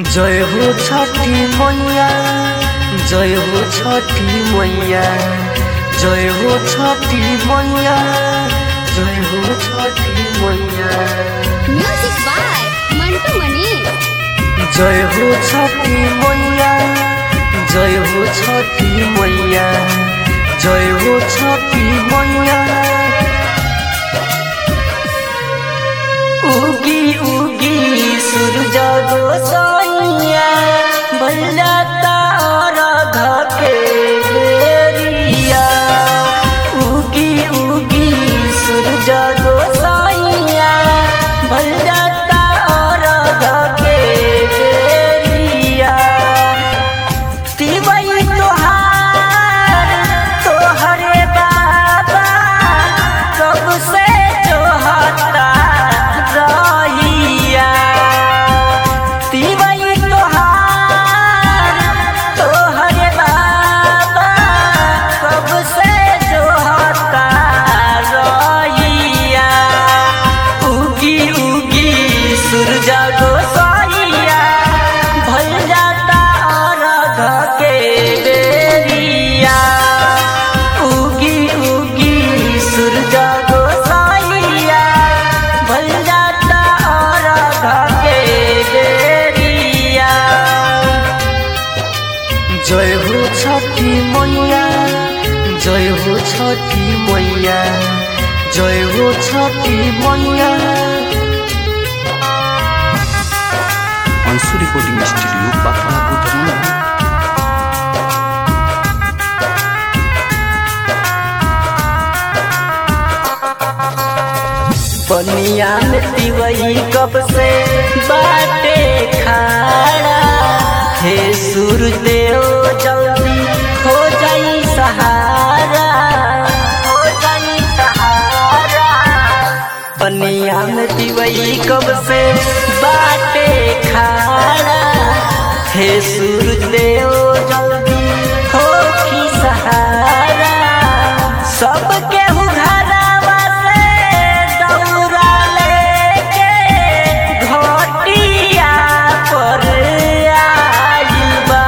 जय हो छठी मैया जय हो छठी मैया जय हो छठी मैया जय हो छठी मैया म्यूजिक बाय मंटू मनी जय हो छठी मैया जय हो छठी मैया जय हो छठी मैया उगी उगी सूरज गोसाइया भैया तारा के बेरिया उगी उगी सूरज गोसाइया भैया तारा के बेरिया तिवई तोहार तोहरे बाबा कब से जोहता रहिया तिवई तोहार तोहरे बाबा कब से जोहता रहिया उगी उगी सूरज गोसाइया भल जाता अर्घ के बेरिया उगी उगी सूरज गोसाइया भल जाता अर्घ के बेरिया जय हो छठी मैया जय हो छठी मैया जय हो छठी मैया अंशु रिकॉर्डिंग स्टूडियो पापा बुधना पनिया में तिवई कब से बाटे खाड़ा हे सूर्यदेव जल्दी हो जाई सहारा हो जाई सहारा पनिया में तिवई कब से बाटे खाड़ा हे सूर्यदेव जल्दी हो की सहारा सबके घरवा से दौरा लेके घटिया पर आइल बा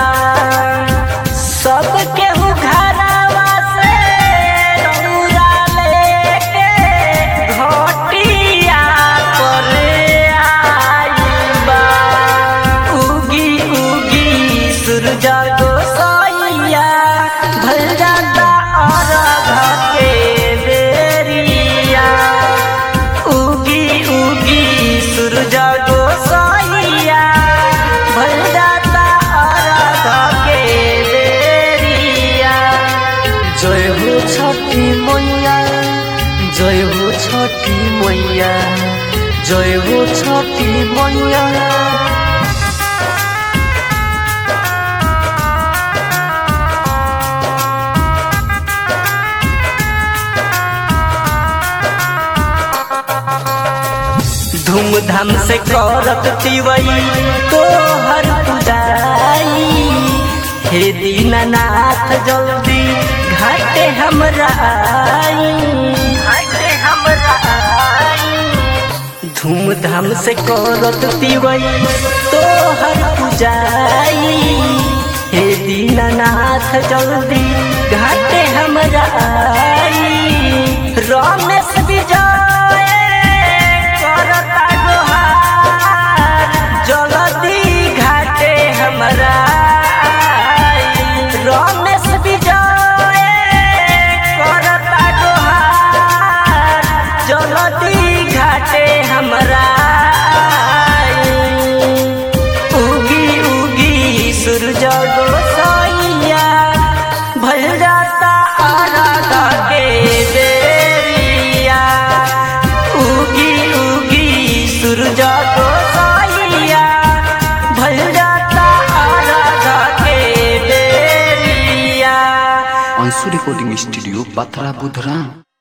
सबके घरवा से दौरा लेके घटिया पर आइल बा उगी उगी सूरज गोसाइया भल जाता अर्घ के बेरिया उगी उगी सूरज गोसाइया भल जाता अर्घ के बेरिया जय हो छठी मैया जय हो छठी मैया जय हो छठी मैया धूमधाम से करत तिवई तोहर पुजाई हे दीननाथ जल्दी घाटे हमरा आई घाटे हमरा आई धूमधाम से करत तिवई तोहर पुजाई हे दीननाथ जल्दी घाटे हमरा आई रमेश विजय करता गोहार जल्दी घाटे हमरा आई। रमेश विजय करता गोहार जल्दी घाटे हमरा आई। उगी उगी सूरज गोसाइया भल जाता आराधा के बेरिया उगी उगी सूरज गोसाइया भल जाता आराधा के बेरिया अंशु रिकॉर्डिंग स्टूडियो पाथरा बुधरा